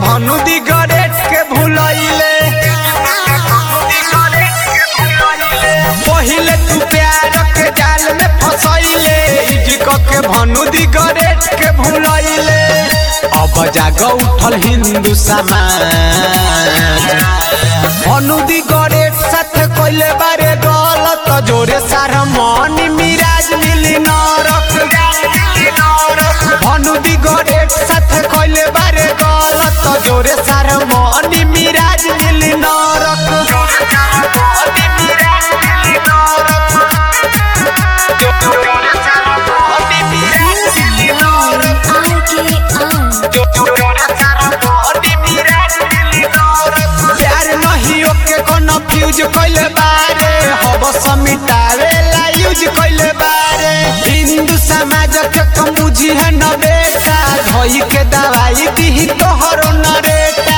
भानु दी गरेट के भुलैले पहिले तू प्यार के जाल में फसैले इजक के भानु दी गरेट के भुलैले अब जाग उठल हिंदू समाज भानु दी गरेट साथ कोइले बारे गलत जोरे सारा मन मिराज मिली नरक भानु दी गरेट साथ कोइले बारे गलत जोरे सारा मन मिराज मिली नरक प्यार नहीं ओके कन्फ्यूज कइले बारे हब समिटावे ला यूज कइले बारे हिंदू समाज के कमुजी है न बेटा धोई के दवाई दी तोहरो नरेटा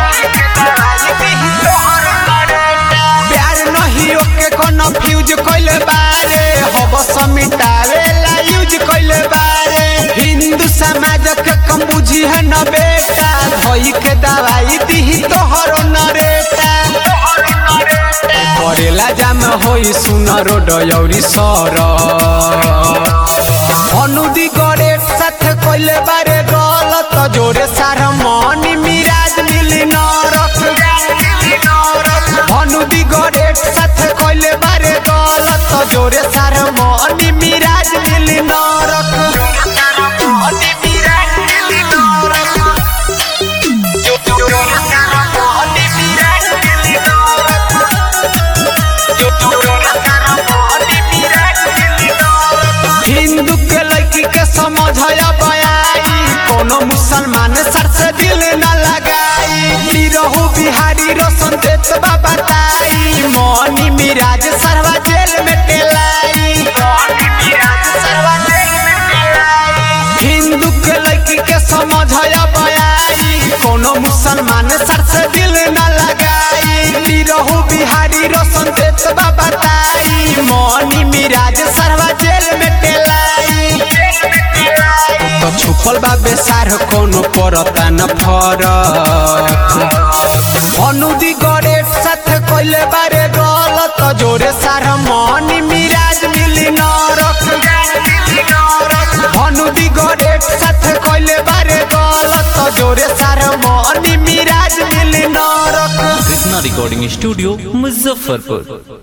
प्यार नहीं ओके कन्फ्यूज कइले बारे हब समिटावे ला यूज कइले बारे हिंदू समाज के कमुजी है न बेटा धोई के दवाई दी तोहरो नरेटा करेला जाम होई सुन रोड यौरी सर अनुदी गरेट साथ कइले बारे गलत जोरे सार मन मिराज मिली नरक अनुदी गरेट साथ कइले बारे गलत जोरे सार मन मिराज मिली नरक हिंदू के लड़की के समझ बयाई कोनो मुसलमान सर से दिल न लगाई रहू बिहारी रोशन देत बताई मनी मिराज सरवा जेल में टेलाई हिंदू के लड़की के समझ बयाई कोनो मुसलमान सर से दिल न लगाई रहू बिहारी रोशन देत बताई मनी मिराज सरवा जेल में टेलाई तो छुपल बा बेसार कोनो परता न फरक अनुदी गरेट साथ कइले बारे गलत जोरे सार मनी मिराज मिली नरक अनुदी गरेट साथ कइले बारे गलत जोरे सार मनी मिराज मिली नरक कृष्णा रिकॉर्डिंग स्टूडियो मुजफ्फरपुर